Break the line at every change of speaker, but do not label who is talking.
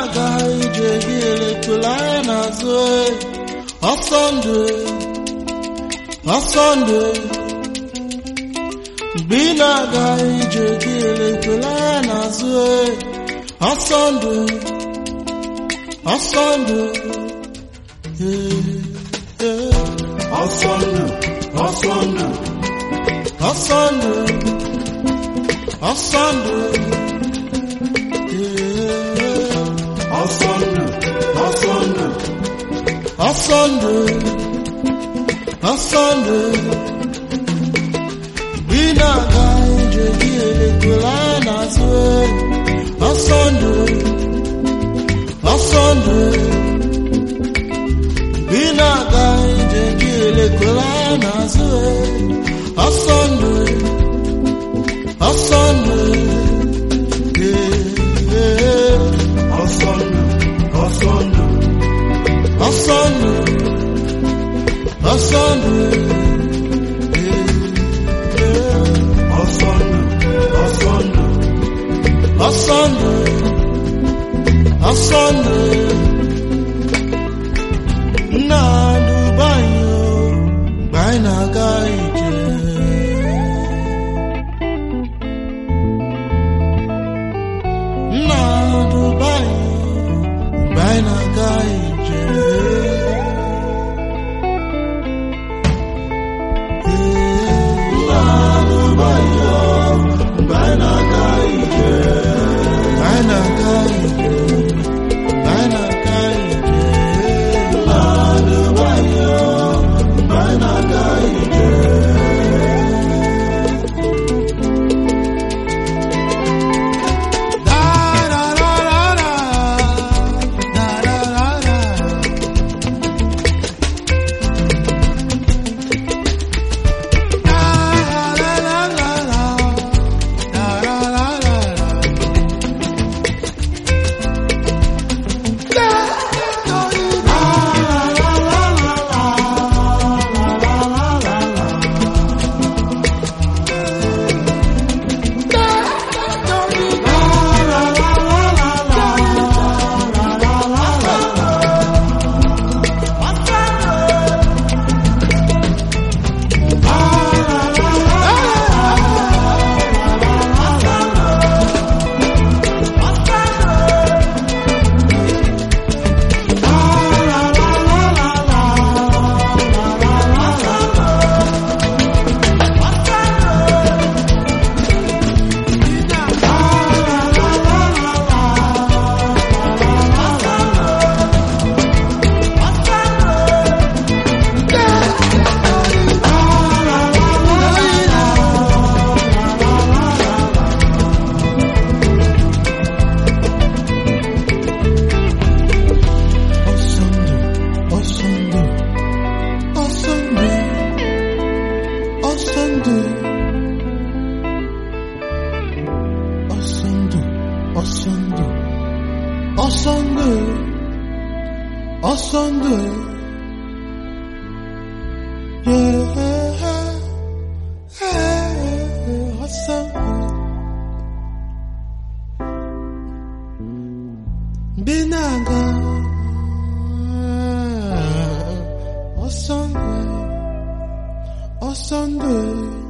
na-aga ije gị elepụla anya n'azụ ọsọ ndụ ọsọ ndụ mgbe ị na-aga ije gị elepụla anya n'azụ ọsọ ndụ ọsọ ndụ ee, ee.
ọsọ ndụ ọsọ ndụ
ọsọ ndụ ọsọ ndụ ee.
ọsọ ndụ ọsọ ndụ
ọsọ ndụ ọsọ ndụ ị na-aga ije gị elekwela anya n'azụ ọsọ ndụ ọsọ ndụ ị na-aga ije gị elekwela anya n'azụ ọsọ ndụ ọsọ ndụ ee,
ọsọ ndụ ọsọ ndụ
ọsọ ndụ ọsọ ndụ
ọsọ ndụ ọsọ ndụ
ọsọ ndụ ọsọ ndụ nna duba anyị o mgbe anyị na-aga ije nna duba anyị o mgbe anyị na-aga ije nna duba anyị o mgbe anyị na-aga ije mgbe anyị na-aga ije mgbe anyị na-aga ije nna duba anyị o mgbe anyị na-aga ije Da da da da da da da da da Ọsọndụ, ọsọndụ, ọsọndụ, ọsọndụ, ọsọndụ, ọsọndụ, ọsọndụ, yeah, yeah, ọsọndụ. Mgbe ị na-aga ọsọ ndụ ọsọ ndụ